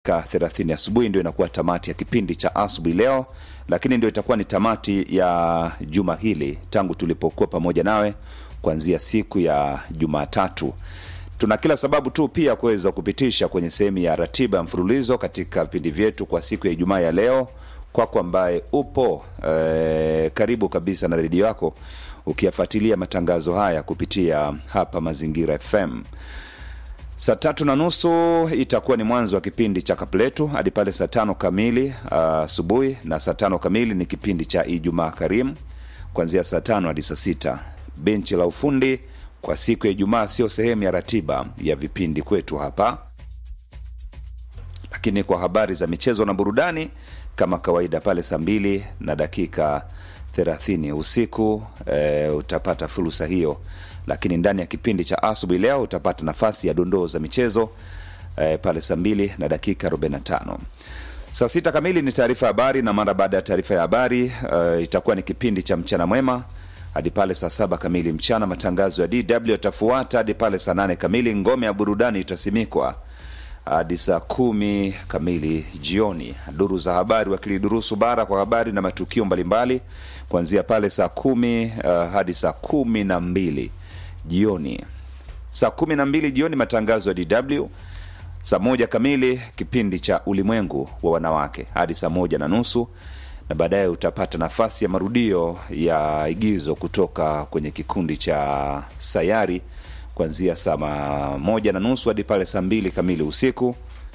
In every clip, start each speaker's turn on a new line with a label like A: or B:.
A: 30 asubuhi ndio inakuwa tamati ya kipindi cha asubuhi leo, lakini ndio itakuwa ni tamati ya juma hili tangu tulipokuwa pamoja nawe kuanzia siku ya Jumatatu. Tuna kila sababu tu pia kuweza kupitisha kwenye sehemu ya ratiba ya mfululizo katika vipindi vyetu kwa siku ya Ijumaa ya leo, kwako ambaye upo eh, karibu kabisa na redio yako ukiyafuatilia matangazo haya kupitia hapa Mazingira FM. Saa tatu na nusu itakuwa ni mwanzo wa kipindi cha Kapletu hadi pale saa tano kamili asubuhi, uh, na saa tano kamili ni kipindi cha Ijumaa Karimu kuanzia saa tano hadi saa sita. Benchi la ufundi kwa siku ya Ijumaa sio sehemu ya ratiba ya vipindi kwetu hapa, lakini kwa habari za michezo na burudani kama kawaida pale saa mbili na dakika thelathini usiku e, utapata fursa hiyo lakini ndani ya kipindi cha asubuhi leo utapata nafasi ya dondoo za michezo e, pale saa mbili na dakika 45 saa sita kamili ni taarifa ya habari na mara baada ya taarifa ya habari e, itakuwa ni kipindi cha mchana mwema hadi pale saa saba kamili mchana matangazo ya dw yatafuata hadi pale saa nane kamili ngome ya burudani itasimikwa hadi saa kumi kamili jioni duru za habari wakilidurusu bara kwa habari na matukio mbalimbali kuanzia pale saa kumi uh, hadi saa kumi na mbili jioni saa kumi na mbili jioni matangazo ya dw saa moja kamili kipindi cha ulimwengu wa wanawake hadi saa moja na nusu na baadaye utapata nafasi ya marudio ya igizo kutoka kwenye kikundi cha sayari kuanzia saa moja na nusu hadi pale saa mbili kamili usiku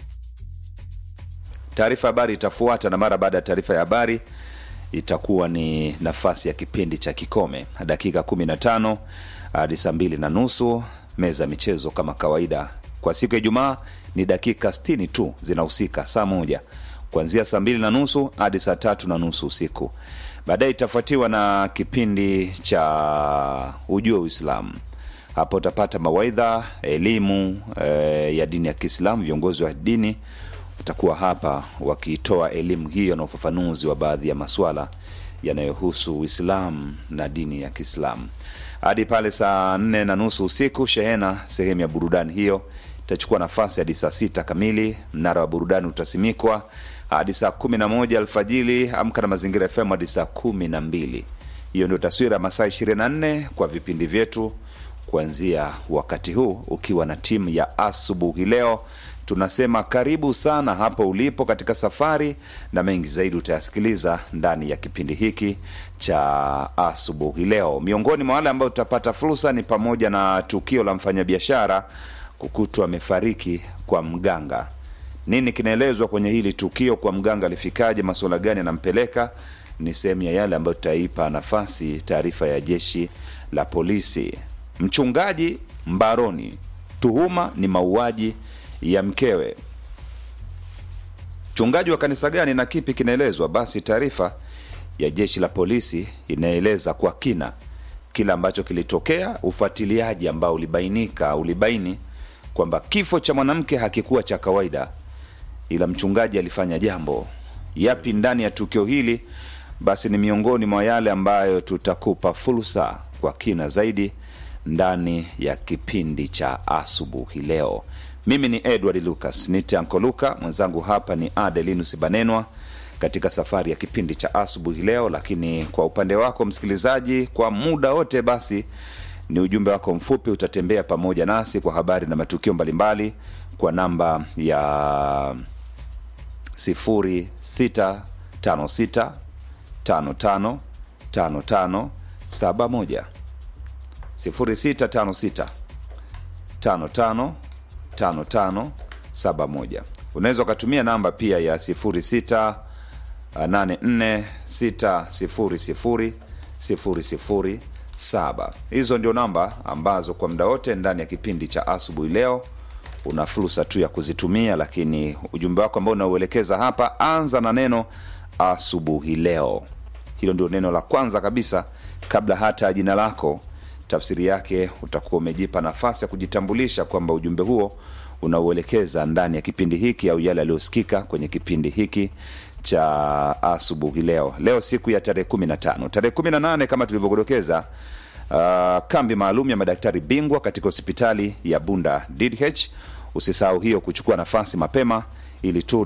A: taarifa habari itafuata na mara baada ya taarifa ya habari itakuwa ni nafasi ya kipindi cha kikome dakika 15 hadi saa mbili na nusu meza ya michezo kama kawaida kwa siku ya ijumaa ni dakika 60 tu zinahusika saa moja kuanzia saa mbili na nusu hadi saa tatu na nusu usiku baadaye itafuatiwa na kipindi cha ujue uislamu hapo utapata mawaidha elimu e, ya dini ya kiislamu viongozi wa dini watakuwa hapa wakitoa elimu hiyo na ufafanuzi wa baadhi ya maswala yanayohusu uislamu na dini ya kiislamu hadi pale saa nne na nusu usiku shehena sehemu ya burudani hiyo itachukua nafasi hadi saa sita kamili mnara wa burudani utasimikwa hadi saa kumi na moja alfajili amka na mazingira fm hadi saa kumi na mbili hiyo ndio taswira masaa ishirini na nne kwa vipindi vyetu kuanzia wakati huu ukiwa na timu ya asubuhi leo tunasema karibu sana hapo ulipo katika safari na mengi zaidi utayasikiliza ndani ya kipindi hiki cha asubuhi leo miongoni mwa wale ambao utapata fursa ni pamoja na tukio la mfanyabiashara kukutwa amefariki kwa mganga nini kinaelezwa kwenye hili tukio kwa mganga alifikaje masuala gani anampeleka ni sehemu ya yale ambayo tutaipa nafasi taarifa ya jeshi la polisi mchungaji mbaroni tuhuma ni mauaji ya mkewe mchungaji wa kanisa gani na kipi kinaelezwa basi taarifa ya jeshi la polisi inaeleza kwa kina kile ambacho kilitokea ufuatiliaji ambao ulibainika ulibaini kwamba kifo cha mwanamke hakikuwa cha kawaida ila mchungaji alifanya jambo yapi ndani ya tukio hili basi ni miongoni mwa yale ambayo tutakupa fursa kwa kina zaidi ndani ya kipindi cha asubuhi leo mimi ni edward lucas nite anko luka mwenzangu hapa ni adelinus banenwa katika safari ya kipindi cha asubuhi leo lakini kwa upande wako msikilizaji kwa muda wote basi ni ujumbe wako mfupi utatembea pamoja nasi kwa habari na matukio mbalimbali kwa namba ya 0656 55 55 71 0656 55 55 71 unaweza ukatumia namba pia ya 06 84600 hizo ndio namba ambazo kwa muda wote ndani ya kipindi cha asubuhi leo una fursa tu ya kuzitumia lakini ujumbe wako ambao unauelekeza hapa anza na neno asubuhi leo hilo ndio neno la kwanza kabisa kabla hata ya jina lako tafsiri yake utakuwa umejipa nafasi ya kujitambulisha kwamba ujumbe huo unauelekeza ndani ya kipindi hiki au yale yaliyosikika kwenye kipindi hiki cha asubuhi leo leo siku ya tarehe 15 tarehe 18 kama tulivyogodokeza uh, kambi maalum ya madaktari bingwa katika hospitali ya bunda DDH usisahau hiyo kuchukua nafasi mapema ili tu